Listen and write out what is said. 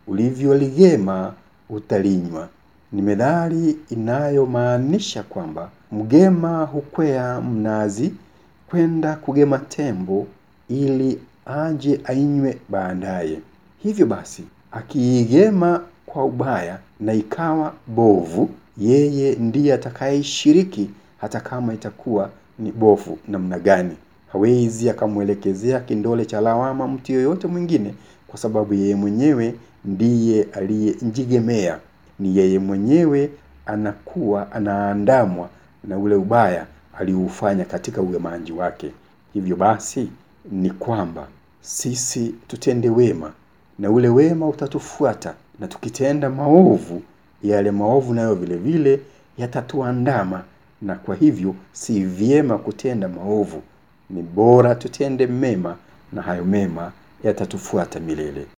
ulivyoligema utalinywa. Ni methali inayomaanisha kwamba mgema hukwea mnazi kwenda kugema tembo ili aje ainywe baadaye. Hivyo basi, akiigema kwa ubaya na ikawa bovu, yeye ndiye atakayeshiriki hata kama itakuwa ni bovu namna gani. Hawezi akamwelekezea kindole cha lawama mtu yoyote mwingine kwa sababu yeye mwenyewe ndiye aliyejigemea. Ni yeye mwenyewe anakuwa anaandamwa na ule ubaya aliufanya katika ugemaji wake. Hivyo basi ni kwamba sisi tutende wema na ule wema utatufuata, na tukitenda maovu, yale maovu nayo vile vile yatatuandama. Na kwa hivyo si vyema kutenda maovu, ni bora tutende mema, na hayo mema yatatufuata milele.